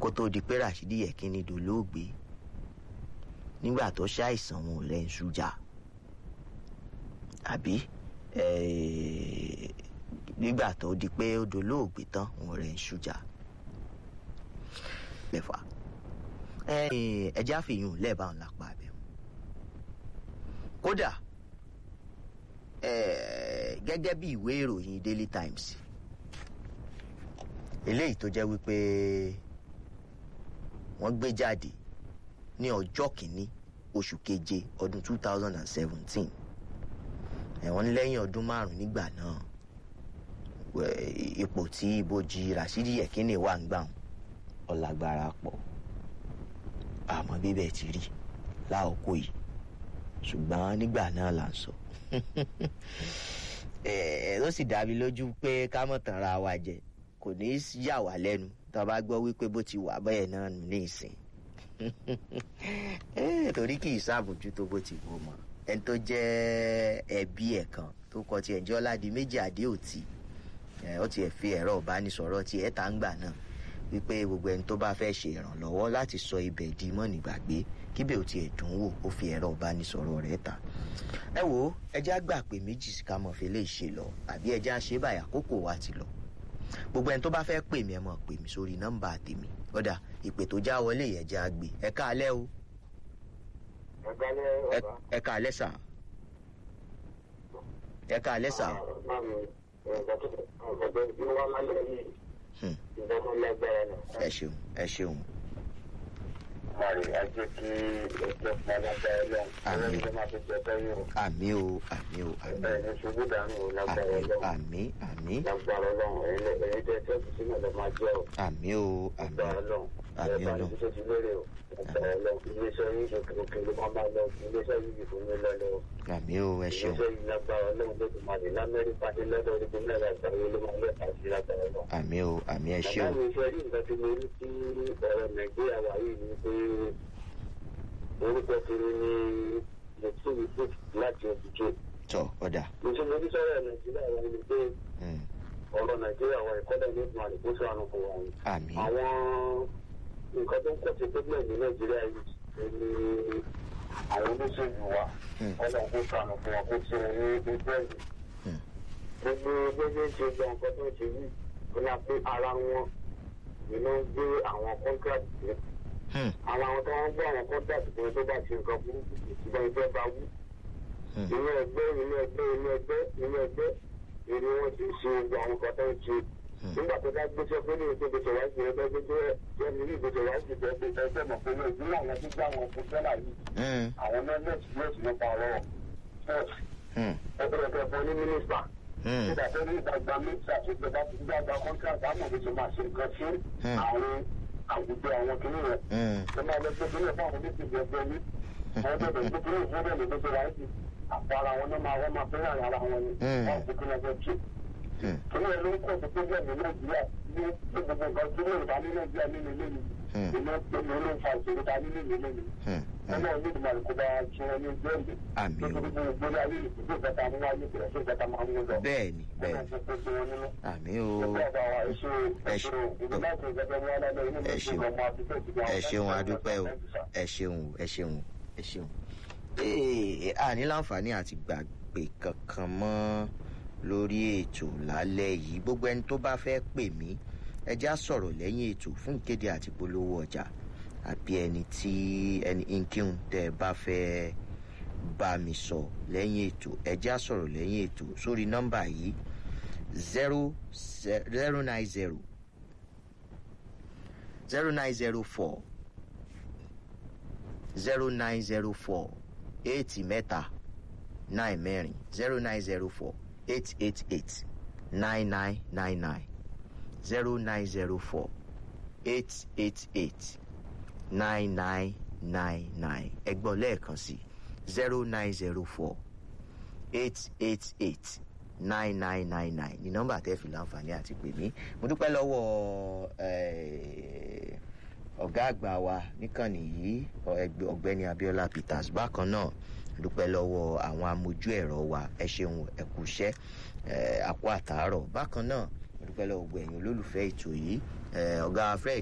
kó tó di pé Rashidi Yekini dolóògbé nígbà tó ṣàìsàn wọn ò rẹ̀ ń ṣújà àbí nígbà tó di pé ó dolóògbé tán wọn ò rẹ̀ ń ṣújà lẹ́fà ẹjẹ́ àfihàn lẹ́ẹ̀báwọn lápá abẹ́ kódà gẹ́gẹ́ bí ìwé ìròyìn Daily Times eléyìí tó jẹ́ wípé wọ́n gbé jáde ní ọjọ́ kìíní oṣù keje ọdún 2017 ẹ̀wọ̀n ní lẹ́yìn ọdún márùn-ún nígbà náà ipò tí ibojì Rashidi Yekini wà ń gbà ọ̀làgbára pọ̀ àmọ́ bíbẹ̀ ti rí láòkó yìí ṣùgbọ́n nígbà náà là ń sọ ẹ ló sì dá mi lójú pé ká mọ̀ tàn ra wa jẹ kò ní í yà wá lẹ́nu tá a bá gbọ́ wípé bó ti wà bẹ́ẹ̀ náà nù ní ìsìn torí kì í ṣàbójútó bó ti wò mọ́ ẹni tó jẹ́ ẹbí ẹ̀ kan tó kọ tiẹ̀ jẹ́ ọ̀làdì méjì àdéhùtì ó tiẹ̀ fi ẹ̀rọ ìbánisọ̀rọ̀ tiẹ̀ tá ń gbà náà wípé gbogbo ẹni tó bá fẹ́ ṣe ìrànlọ́wọ́ láti sọ ibẹ̀ di mọ́nìgbàgbé kíbẹ̀ ò tiẹ̀ dùn wò ó fi ẹ̀rọ ìbánisọ̀rọ̀ rẹ̀ ta. ẹ wo ẹjẹ́ àgbà pé méjì ká mọ̀ fi lè ṣe lọ àbí ẹjẹ́ àṣẹ báyà àkókò wa ti lọ. gbogbo ẹni tó bá fẹ́ pè mí ẹ mọ̀ pè mí sórí nọ́mbà tèmi ọ̀dà ìpè tó já wọlé yẹn já gbé ẹ káalẹ́ o. ẹ káalẹ́ sà. ẹ káalẹ́ sà ẹ ṣeun ẹ ṣeun. Mari, ajé kí ẹjọ́ padàgbà ẹlọ́run. Àmín. Ẹlẹ́rìí máa fi jẹ bẹ́yìn o. àmì o àmì o àmì Bẹ́ẹ̀ ni ṣubú dànù o lágbára àmì ọlọ́run. àmì àmì Lágbára ọlọ́run. Ẹ̀yin lẹ- ẹ̀yin tẹ́ tẹ́ kù sínú ẹ̀ máa jẹ́ o. àmì o àmì Lágbára ọlọ́run. àmì Ẹ bá Ọlọ́run. ní ṣe ti lérè o. Lágbára ọlọ́run. Iléeṣẹ́ yìí òkè òkè ló máa máa lọ. Iléeṣẹ́ yìí fún mi lọ́lọ́ o. àmì o ẹ ṣeun Iléeṣẹ́ yìí lágbára ọlọ́run ló ti máa dé l'Amẹ́ríkà ní lọ́dọ̀ orígun mẹ́rin àgbáyé ló máa lẹ́ka sí lágbára ọlọ́run. àmì o àmì ẹ Bàbá ṣeun mi ṣe rí nǹkan tí mo rí sí ọ̀rọ̀ Nàìjíríà wà yìí ni pé orúkọ kiri ni Yẹtí Yusuf láti Òbíjó. tọ ọ̀dà Ǹjẹ́ mo ní sọ́rọ̀ Nàìjíríà wà ní pé Mm, ọ̀rọ̀ Nàìjíríà wà ìkọ́lẹ̀ ní ìgbìmọ̀ àdìgbòsọ àrùn fún wọn. àmì Àwọn nǹkan tó ń kọ́ sí pẹ́gbẹ́ ní Nàìjíríà yìí ni àwọn olóṣèlú wa Mm. ọlọ́run kó sànù fún wọn kó tí wọn ní ojú ẹ̀yìn. Mm. Gbogbo gbogbo ṣe gba nǹkan tó ń ṣe yìí ó ní pé ara wọn iná ń gbé àwọn kọ́ńtíráàtì sí. Hmm, Àwọn àwọn tó ń gbé àwọn kọ́ńtíráàtì fún tó bá ṣe nǹkan burúkú ìṣùgbọ́n ìfẹ́ bá wú. hmm, Inú ẹgbẹ́ inú ẹgbẹ́ inú ẹgbẹ́ inú ẹgbẹ́ èrè wọn ti ṣe gbogbo àwọn nǹkan tó ń ṣe hmm, nígbà tó bá gbéṣẹ́ pé ní ètò ìgbésẹ̀ wá sí ẹgbẹ́ tó jẹ́ jẹ́ ní ìgbésẹ̀ wá sí ẹgbẹ́ tó ẹgbẹ́ mọ̀ pé ní ìdílé àwọn tó gbé àwọn ọkọ̀ sẹ́là yìí hmm, àwọn mẹ́lẹ́sì mẹ́sì ló pa ọ̀rọ̀ church hmm, ẹgbẹ́ ẹgbẹ́ fún ní mínísítà hmm, nígbà tó ní ìgbàgbà mínísítà tó ìjọba ti gbàgbà kọ́ńtàkì àmọ̀ bí ṣe máa ṣe nǹkan sí Hmm. àwọn àwùjọ àwọn kìnìún rẹ̀ hmm, tó máa lọ gbé kílẹ̀ fún àwọn oníṣègùn ẹgbẹ́ ní àwọn tó bẹ̀rẹ̀ gbé kílẹ̀ fún bẹ́ẹ̀ ló tó wáyé àpò ara wọn náà máa wọ́n máa fẹ́ràn ara wọn ni Hmm. wọ́n gbé kílẹ̀ fẹ́ tù hmm, kílẹ̀ ló ń kọ́ sí pẹ́jẹ́ ní nàìjíríà ní gbogbo nǹkan tí wọ́n bá ní nàìjíríà nínú ilé mi Hmm. ìlú ìlú ló ń fa ìṣòro ta nínú ìlú mi hmm, hmm. ẹgbẹ́ ìlú ìgbìmọ̀ àlùkò bá ṣe wọn ní ojú ẹ̀mí Àmín o. nítorí gbogbo ìgbélé ayé ìdílé ìgbàta mú wáyé bẹ̀rẹ̀ sí ìgbàta máa ń mú lọ bẹ́ẹ̀ni bẹ́ẹ̀ni Ọlọ́run kò gbé wọn nínú. àmì o Ẹgbẹ́ ọba wa ẹ ṣe Ẹ ẹ ṣe- ṣe ìdílé láti ìgbàgbọ́ wọn lálẹ́ inú mi Ẹ ṣe ṣeun. ọmọ àdúgbò ìdílé ẹ ṣeun adúpẹ́ o ẹ ṣeun ẹ ṣeun ẹ ṣeun. Ee, a ní láǹfààní àti gbàgbé kankan mọ́ lórí ètò lálẹ́ yìí gbogbo ẹni tó bá fẹ́ pè mí ẹ já sọ̀rọ̀ lẹ́yìn ètò fún ìkéde àti polówó ọjà àbí ẹni tí ẹni nkíhun tẹ́ ẹ bá fẹ́ bá mi sọ lẹ́yìn ètò ẹ já sọ̀rọ̀ lẹ́yìn ètò sórí nọ́mbà yìí zero zero nine zero zero nine zero four zero nine zero four eight mẹ́ta nine mẹ́rin zero nine zero four eight eight eight nine nine nine nine zero nine zero four eight eight eight nine nine nine nine ẹgbọ́n lẹ́ẹ̀kan sí zero nine zero four eight eight eight nine nine nine nine ní nọ́mbà tẹ́ fi láǹfààní àti pè mí mo dúpẹ́ lọ́wọ́ eh, ọ̀gá àgbà wa níkànnì yìí ọ- ẹgbẹ́- ọ̀gbẹ́ni Abíọ́lá Peters bákan náà mo dúpẹ́ lọ́wọ́ àwọn amójú ẹ̀rọ wa ẹ ṣeun ẹ kú iṣẹ́ eh, àpò àtàárọ̀ bákan náà mo dúpẹ́ lọ́wọ́ gbogbo ẹ̀yin olólùfẹ́ ètò yìí eh, ọ̀gá Fred